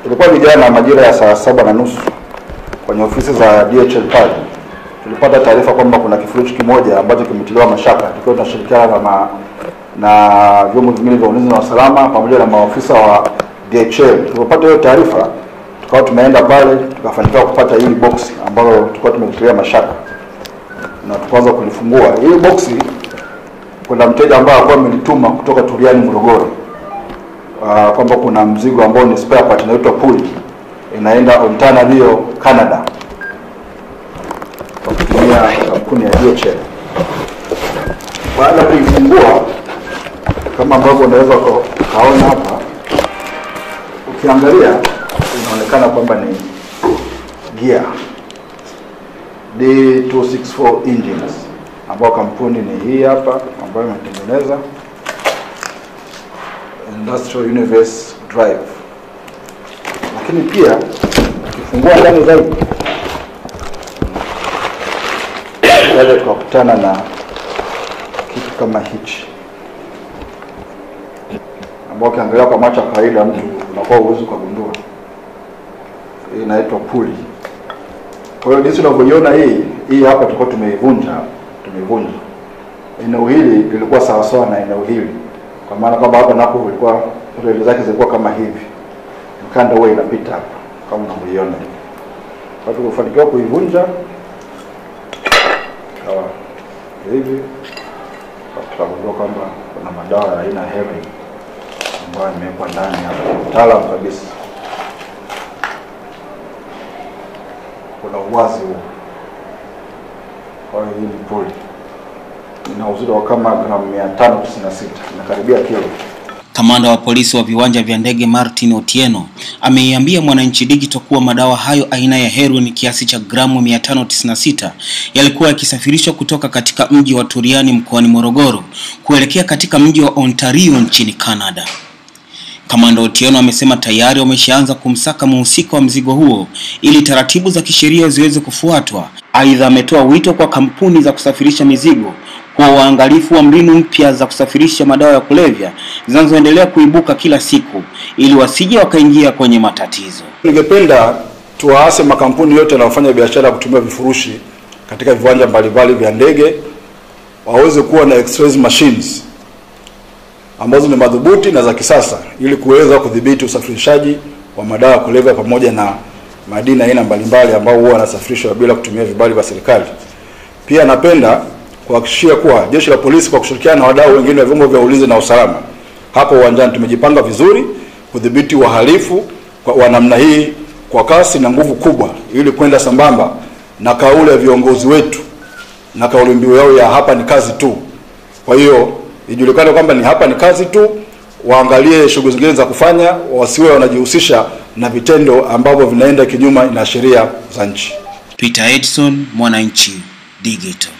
Ilikuwa ni jana majira ya saa saba na nusu kwenye ofisi za DHL pale tulipata taarifa kwamba kuna kifurushi kimoja ambacho kimetiliwa mashaka, tukiwa tunashirikiana na ma, na vyombo vingine vya ulinzi na usalama pamoja na maofisa wa DHL. Tulipopata hiyo taarifa, tukawa tumeenda pale tukafanikiwa kupata hili box ambalo tulikuwa tumetilia mashaka na tukaanza kulifungua hili boksi. Kuna mteja ambaye alikuwa amelituma kutoka Turiani Morogoro, uh, kwamba kuna mzigo ambao ni spare part inaitwa puli inaenda Ontario Canada kwa kutumia kampuni ya DHL. Baada ya kuifungua kama ambavyo unaweza ukaona hapa, ukiangalia inaonekana kwamba ni gear D264 engines ambayo kampuni ni hii hapa ambayo imetengeneza Industrial Universe Drive, lakini pia ukifungua ndani zaidi kaja tukakutana na kitu kama hichi ambao ukiangalia kwa macho ya kawaida mtu unakuwa uwezi ukagundua. Hii inaitwa puli. Kwa hiyo jinsi unavyoiona hii hii hapa tulikuwa tumeivunja tumeivunja. Eneo hili lilikuwa sawasawa na eneo hili, kwa maana kwamba hapa napo ilikuwa reli zake zilikuwa kama hivi, mkanda huwa inapita hapa kama unavyoiona. Kwa hiyo tulifanikiwa kuivunja kawa hivi, tukagundua kwamba kuna madawa ya aina ya heroin ambayo imewekwa ndani hapa, mtaalamu kabisa. Kuna uwazi huo. Kwa hiyo hii ni puli, ina uzito wa kama gramu 596 inakaribia kilo. Kamanda wa polisi wa viwanja vya ndege Martin Otieno ameiambia Mwananchi Digital kuwa madawa hayo aina ya heroin kiasi cha gramu 596 yalikuwa yakisafirishwa kutoka katika mji wa Turiani mkoani Morogoro kuelekea katika mji wa Ontario nchini Canada. Kamanda Otieno amesema tayari wameshaanza kumsaka mhusika wa mzigo huo ili taratibu za kisheria ziweze kufuatwa. Aidha, ametoa wito kwa kampuni za kusafirisha mizigo kwa uangalifu wa mbinu mpya za kusafirisha madawa ya kulevya zinazoendelea kuibuka kila siku ili wasije wakaingia kwenye matatizo. Ningependa tuwaase makampuni yote yanayofanya biashara ya kutumia vifurushi katika viwanja mbalimbali vya ndege waweze kuwa na x-ray machines ambazo ni madhubuti na za kisasa ili kuweza kudhibiti usafirishaji wa madawa ya kulevya pamoja na madini aina mbalimbali ambao huwa yanasafirishwa bila kutumia vibali vya serikali. Pia napenda kuhakikishia kuwa jeshi la polisi kwa kushirikiana na wadau wengine wa vyombo vya ulinzi na usalama hapo uwanjani tumejipanga vizuri kudhibiti wahalifu wa namna hii kwa kasi na nguvu kubwa, ili kwenda sambamba na kauli ya viongozi wetu na kauli mbiu yao ya hapa ni kazi tu. Kwa hiyo ijulikane kwamba ni hapa ni kazi tu, waangalie shughuli zingine za kufanya, wasiwe wanajihusisha na vitendo ambavyo vinaenda kinyume na sheria za nchi. Peter Edson, Mwananchi Digital.